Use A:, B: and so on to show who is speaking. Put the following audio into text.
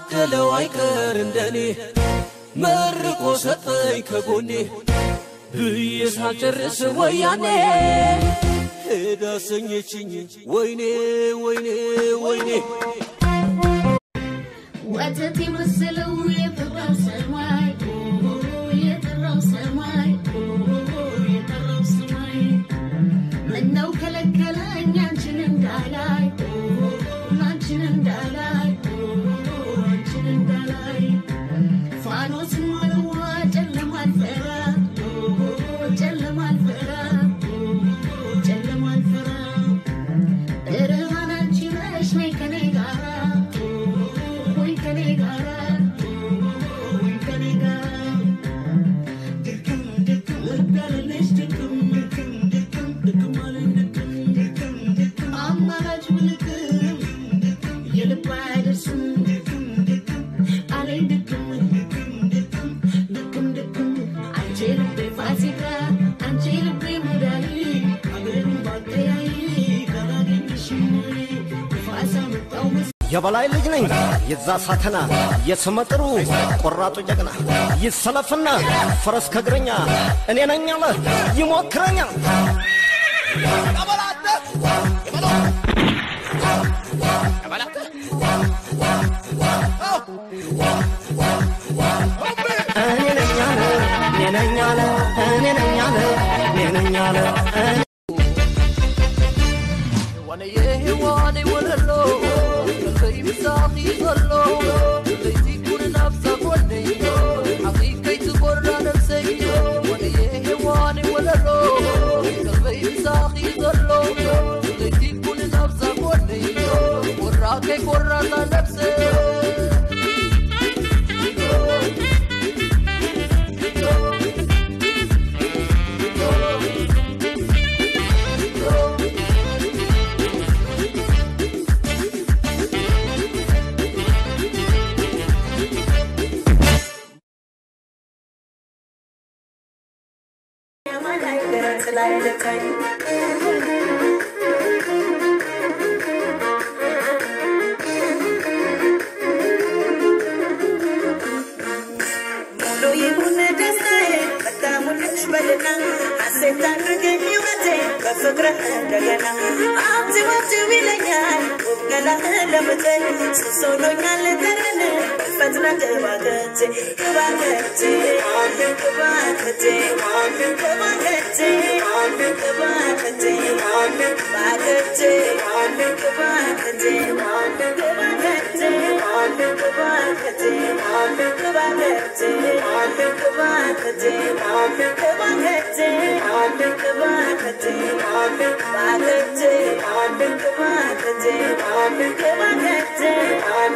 A: የታደለው አይቀር እንደኔ መርቆ ሰጠኝ ከጎኔ ብዬ ሳልጨርስ ወያኔ ሄዳ ሰኘችኝ ወይኔ ወይኔ ወይኔ
B: ወተት የመሰለው የጠራው ሰማይ የጠራው ሰማይ የጠራው ሰማይ ምነው ከለከለኝ አንቺን እንዳላይ አንቺን እንዳላይ አንቺን እንዳላይ ፋኖስን መለዋ ጨለማ አልፈራ ጨለማ አልፈራ ጨለማ አልፈራ ብርሃን አንቺ ነሽ ነይ ከኔ ጋራ ወይ ከኔ ጋራ ወይ ከኔ ጋራ ድክም ድክም እጋለለሽ ድክም ድክም ድክም ድክም አለኝ ድክም ድክም ድክም አማራጭ ብልክም የልብ አይደርስም ድክም ድክም አለኝ ድክም ድክም ድክም ድክም ድክም አንቺ ልቤ ፋሲካ አንቺ ልቤ ሙዳይ አገርን ባቀያይ ካላገኝሽም ፋሳ መጣው መስ
C: የበላይ ልጅ ነኝ የዛ ሳተና የስመጥሩ ቆራጡ ጀግና ይሰለፍና ፈረስ ከእግረኛ እኔ ነኝ አለ ይሞክረኛል። እኔ ነኝ አለ እኔ ነኝ አለ እኔ ነኝ አለ እኔ ነኝ አለ እኔ
D: ቆራጣ ነፍሴ
E: ሙሉ ይሁን ደስታዬ ቀዳሙልሽ በልና ሐሴት አድርገኝ ሕይወቴ በፍቅርህ እንደገና አብዚ ወብዚ ይለኛል ውብ ገላህ ለምጠኝ ሱስ ሆኖኛል ጠረን ፈጥነ ግባከቴ ግባከቴ ግባከቴ ግባከቴ ግባከቴ ግባከቴ ግባከቴ ግባከቴ Thank you.